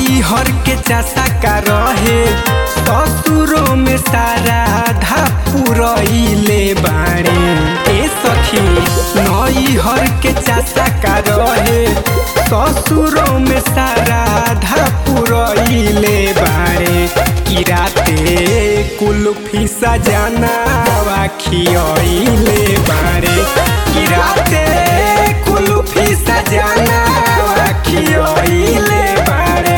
नई हर के चासा का रहे ससुरों में सारा धा पुरइले बाड़े ए सखी नई हर के चासा का रहे ससुरों में सारा धा पुरइले बाड़े की राते कुल्फी सजाना खियइले बाड़े की राते कुल्फी सजाना खियइले बाड़े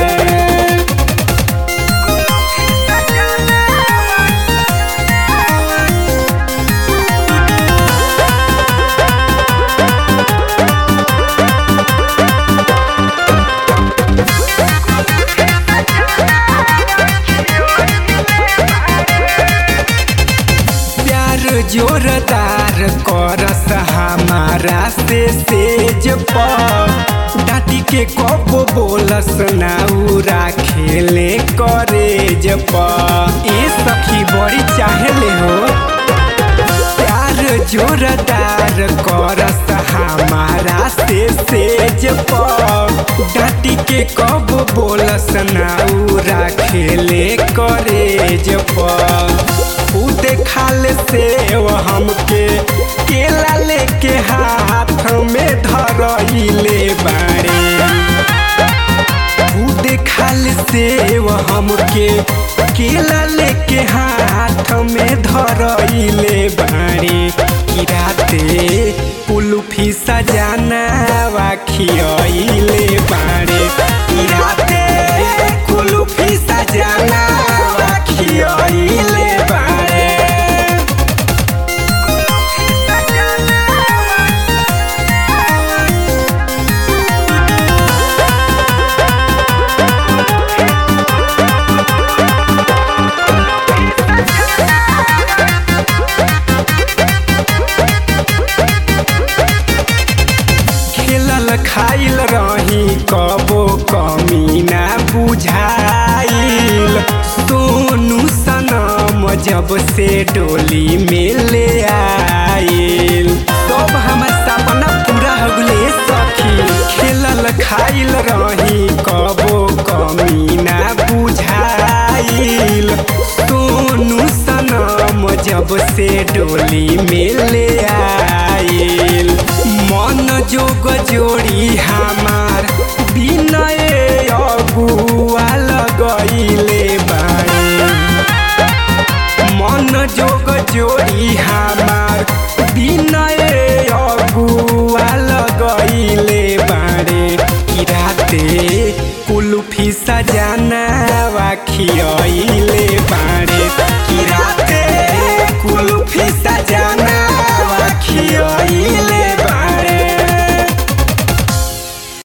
प्यार जोरदार करस हमारा से सेज पर डाटी के कब बोलस नाउरा खेले करेज पर ए सखी बड़ी चाहले हो प्यार जोरदार करस हमारा से सेज पर डाटी के कब बोलस नाउरा खेले करेज पर खुद खाल से हमके केला लेके हाथ में धरइले बाड़े खुद खाल से हमके केला लेके हाथ में धरइले बाड़े की राते कुल्फी सजाना खियइले बाड़े की राते कुल्फी सजाना खियइले बाड़े खेलल खाइल रही कबो कमी ना बुझाइल सोनू सनम जब से डोली में ले आइल सब हमर सपना पूरा हो गले सखी खेलल खाइल रही कबो कमी ना बुझाइल सोनू सनम जब से डोली में ले आइल मन जोग जोड़ी हमार बिनय अगुआ लगइले बाड़े मन जोग जोड़ी हमार बिनय अगुआ लगइले बाड़े की राते कुल्फी सजाना खिया